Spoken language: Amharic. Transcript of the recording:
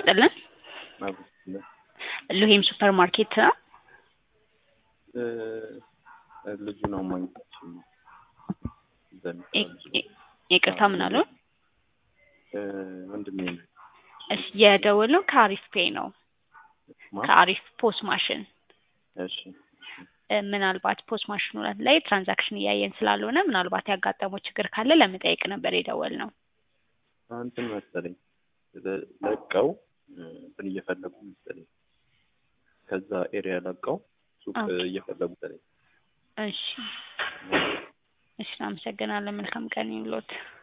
ይስጥልን። ማብስለ ሉሄም ሱፐር ማርኬት ነው። ልጁ ነው ማግኘታችን ነው። ይ- ይቅርታ ምን አሉ? ወንድሜ ነው። እሺ የደወለው ከአሪፍ ፔይ ነው። ማ? ከአሪፍ ፖስ ማሽን እሺ እ፣ ምናልባት ፖስ ማሽኑ ላይ ትራንዛክሽን እያየን ስላልሆነ ምናልባት ያጋጠመው ችግር ካለ ለመጠየቅ ነበር የደወል ነው። እንትን መሰለኝ ለ- ለቀው እንትን እየፈለጉ መሰለኝ ከዛ ኤሪያ ለቀው ሱቅ ኦኬ። እየፈለጉ መሰለኝ እሺ እሺ፣ አመሰግናለን። መልካም ቀን ይሁንልዎት።